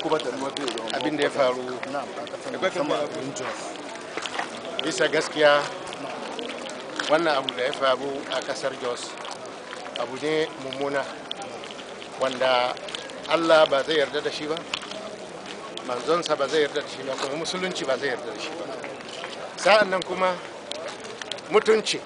abin da ya faru bisa gaskiya wannan abu da ya faru a kasar jos abu ne mummuna wanda allah ba zai yarda da shi ba manzonsa ba zai yarda da shi ba kuma musulunci ba zai yarda da shi ba sa'an nan kuma mutunci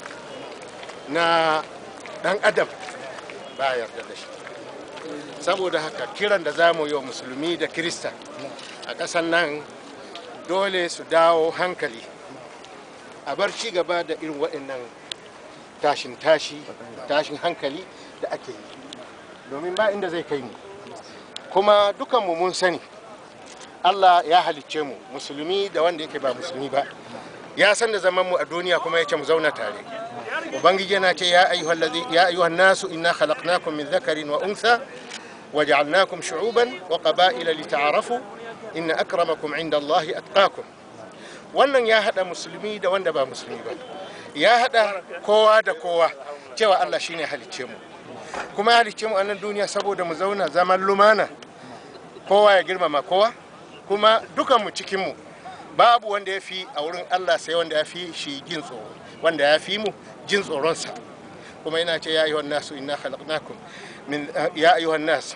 na dan adam ba yarda da shi saboda haka kiran da za mu yi wa musulmi da kirista a ƙasar nan dole su dawo hankali a bar ci gaba da irin waɗannan tashin tashi tashin hankali da ake yi domin ba inda zai kai mu kuma dukanmu mun sani allah ya halicce mu musulmi da wanda yake ba musulmi ba ya san da zaman mu a duniya kuma yake mu zauna tare ubangiji yana ce ya ayyuhal ladhi ya ayyuhan nasu inna khalaqnakum min dhakarin wa untha waja'alnakum shu'uban wa qaba'ila lita'arafu inna akramakum 'inda allahi atqakum wannan ya hada musulmi da wanda ba musulmi ba ya hada kowa da kowa cewa Allah shine halicce mu kuma halicce mu a nan duniya saboda mu zauna zaman lumana kowa ya girmama kowa kuma dukan mu cikin mu babu wanda ya fi a wurin Allah sai wanda ya fi shi jin tsoro wanda ya fi mu jin tsoronsa kuma yana ce ya ayyuhan nasu inna khalaqnakum min ya ayyuhan nas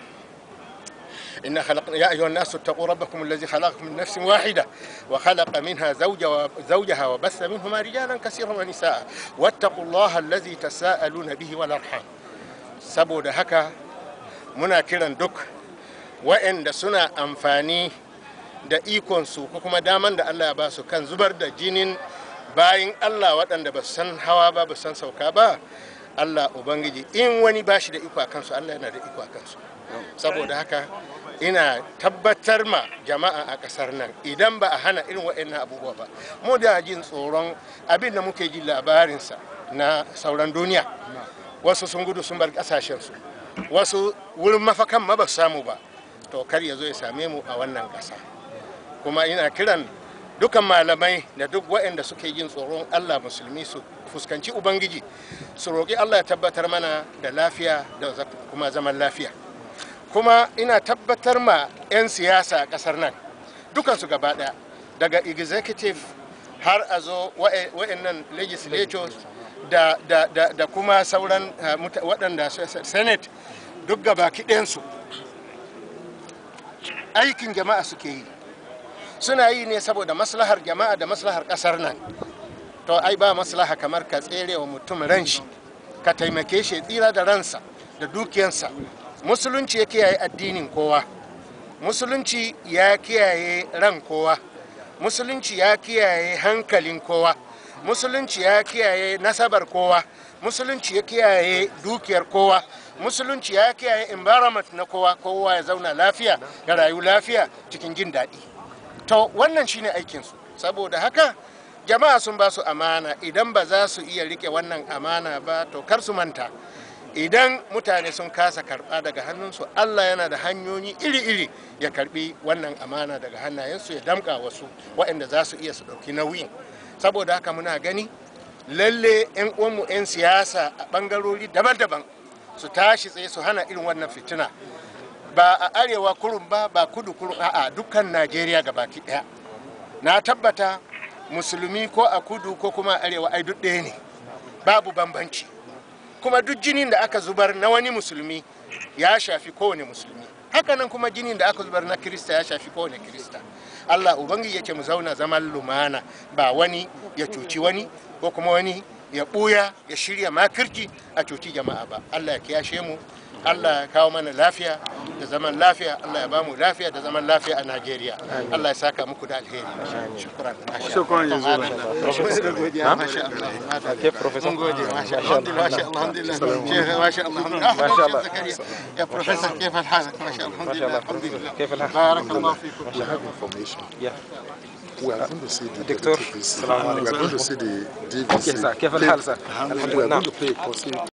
إن خلق يا أيها الناس اتقوا ربكم الذي خلقكم من نفس واحدة وخلق منها زوجها زوجها وبث منهما رجالا كثيرا ونساء واتقوا الله الذي تساءلون به والأرحام saboda haka muna kiran duk waɗanda suna amfani da ikonsu ko kuma daman da Allah ya ba su kan zubar da jinin bayin Allah waɗanda ba su san hawa ba ba san sauka ba Allah Ubangiji in wani ba shi da iko a kansu Allah yana da iko a kansu saboda haka ina tabbatar ma jama'a a ƙasar nan idan ba a hana irin waɗannan abubuwa ba mu da jin tsoron abin da muke ji labarinsa na sauran duniya wasu sun gudu sun bar ƙasashensu wasu wurin mafakan ma ba su samu ba to kar ya zo ya same mu a wannan ƙasa kuma ina kiran dukan malamai da duk waɗanda suke jin tsoron allah musulmi su fuskanci ubangiji su roƙi allah ya tabbatar mana da lafiya da kuma zaman lafiya kuma ina tabbatar ma 'yan siyasa a ƙasar nan dukansu gaba ɗaya daga executive har a zo wa'annan legislators da, da, da, da kuma sauran waɗanda senate duk gaba ɗayansu aikin jama'a suke yi suna yi ne saboda maslahar jama'a da maslahar ƙasar nan to ai ba maslaha kamar ka tsere wa mutum ran shi ka taimake shi tsira da ransa da dukiyansa musulunci ya kiyaye addinin kowa musulunci ya kiyaye ran kowa musulunci ya kiyaye hankalin kowa musulunci ya kiyaye nasabar kowa musulunci ya kiyaye dukiyar kowa musulunci ya kiyaye environment na kowa kowa ya zauna lafiya ya rayu lafiya cikin jin daɗi to wannan shine aikinsu saboda haka jama'a sun ba su amana idan ba za su iya rike wannan amana ba to kar su manta idan mutane sun kasa karba daga hannunsu allah yana da hanyoyi iri-iri ya karbi wannan amana daga hannayensu ya damka wasu waɗanda za su iya su ɗauki nauyin saboda haka muna gani lalle 'yan uwanmu 'yan siyasa a ɓangarori daban-daban su tashi tsaye su hana irin wannan fitina ba a arewa kurun ba ba kudu kurun a'a dukkan najeriya baki ɗaya na tabbata musulmi ko a kudu ko kuma a arewa ai duk ɗaya ne babu bambanci kuma duk jinin da aka zubar na wani musulmi ya shafi kowane musulmi hakanan kuma jinin da aka zubar na kirista ya shafi kowane kirista allah ubangiji yake mu zauna zaman lumana ba wani ya cuci wani ko kuma wani ya ɓuya ya shirya makirci a cuci jama'a ba allah ya kiyashe mu allah ya kawo mana lafiya da zaman lafiya allah ya bamu lafiya da zaman lafiya a najeriya allah ya saka muku da alheri shukran shukran jazulan masha allah كيف بروفيسور؟ mun gode masha Allah alhamdulillah masha Allah alhamdulillah شيخ ما شاء الله الحمد لله ما شاء الله. زكريا يا بروفيسور كيف حالك ما شاء الله الحمد لله الحمد لله كيف الحال؟ بارك الله فيكم We have information. Yeah. We are going to see the Doctor, deputy VC. Salaam We are alaikum. going to see the DVC. كيف سر؟ كيف الحال سر؟ الحمد We لله are نعم going to play a concert